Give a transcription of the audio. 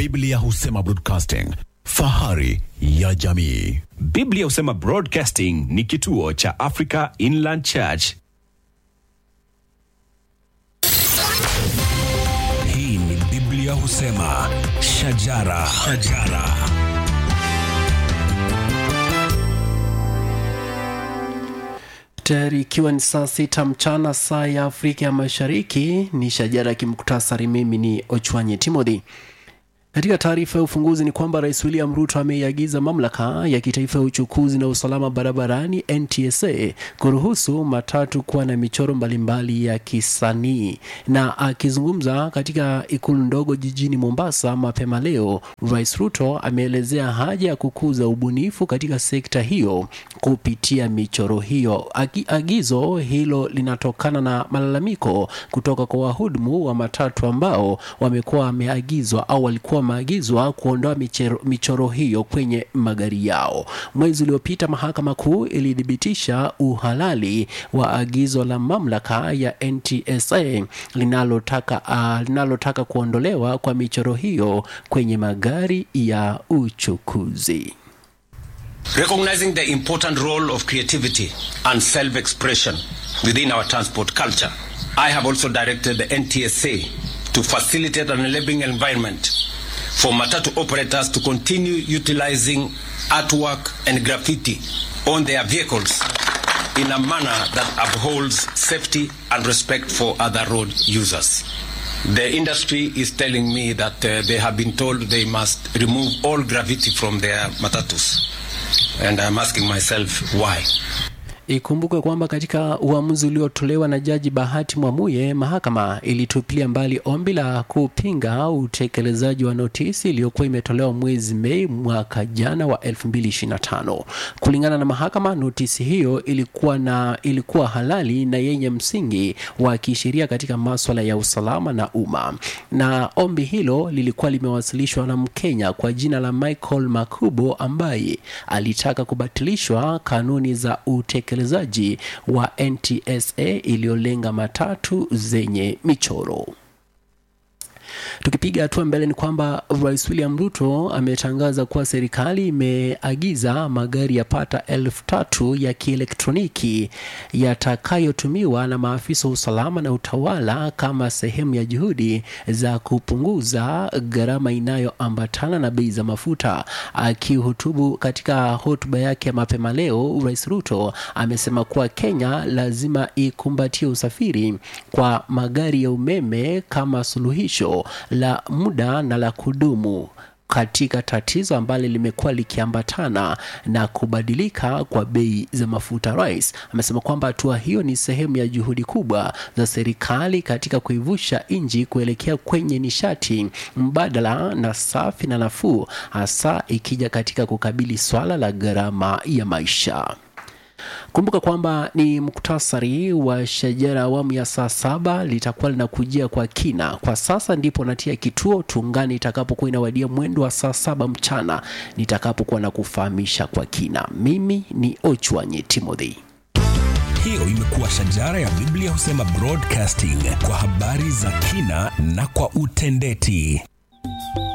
Biblia husema broadcasting, fahari ya jamii. Biblia husema Broadcasting ni kituo cha Africa Inland Church. Hii ni Biblia husema shajara, shajara. tayari ikiwa ni saa sita mchana saa ya afrika ya mashariki ni shajara ya kimuktasari mimi ni ochwanye timothy katika taarifa ya ufunguzi ni kwamba rais william ruto ameiagiza mamlaka ya kitaifa ya uchukuzi na usalama barabarani ntsa kuruhusu matatu kuwa na michoro mbalimbali ya kisanii na akizungumza katika ikulu ndogo jijini mombasa mapema leo rais ruto ameelezea haja ya kukuza ubunifu katika sekta hiyo kupitia michoro hiyo Agi, agizo hilo linatokana na malalamiko kutoka kwa wahudumu wa matatu ambao wamekuwa wameagizwa au walikuwa wameagizwa kuondoa michoro, michoro hiyo kwenye magari yao. Mwezi uliopita mahakama kuu ilithibitisha uhalali wa agizo la mamlaka ya NTSA linalotaka uh, linalotaka kuondolewa kwa michoro hiyo kwenye magari ya uchukuzi. Recognizing the important role of creativity and self expression within our transport culture, I have also directed the NTSA to facilitate an enabling environment for Matatu operators to continue utilizing artwork and graffiti on their vehicles in a manner that upholds safety and respect for other road users. The industry is telling me that uh, they have been told they must remove all graffiti from their matatus. And I'm asking myself why. Ikumbukwe kwamba katika uamuzi uliotolewa na Jaji Bahati Mwamuye, mahakama ilitupilia mbali ombi la kupinga utekelezaji wa notisi iliyokuwa imetolewa mwezi Mei mwaka jana wa 2025. Kulingana na mahakama, notisi hiyo ilikuwa na ilikuwa halali na yenye msingi wa kisheria katika maswala ya usalama na umma, na ombi hilo lilikuwa limewasilishwa na Mkenya kwa jina la Michael Makubo ambaye alitaka kubatilishwa kanuni za utekelezaji utekelezaji wa NTSA iliyolenga matatu zenye michoro. Tukipiga hatua mbele ni kwamba Rais William Ruto ametangaza kuwa serikali imeagiza magari ya pata elfu tatu ya kielektroniki yatakayotumiwa na maafisa wa usalama na utawala kama sehemu ya juhudi za kupunguza gharama inayoambatana na bei za mafuta. Akihutubu katika hotuba yake ya mapema leo, Rais Ruto amesema kuwa Kenya lazima ikumbatie usafiri kwa magari ya umeme kama suluhisho la muda na la kudumu katika tatizo ambalo limekuwa likiambatana na kubadilika kwa bei za mafuta. Rais amesema kwamba hatua hiyo ni sehemu ya juhudi kubwa za serikali katika kuivusha nchi kuelekea kwenye nishati mbadala na safi na nafuu, hasa ikija katika kukabili swala la gharama ya maisha. Kumbuka kwamba ni muktasari wa shajara awamu ya saa saba litakuwa linakujia kwa kina. Kwa sasa ndipo natia kituo, tungani itakapokuwa inawadia mwendo wa saa saba mchana nitakapokuwa na kufahamisha kwa kina. Mimi ni Ochwanye Timothy. Hiyo imekuwa shajara ya Biblia husema broadcasting kwa habari za kina na kwa utendeti.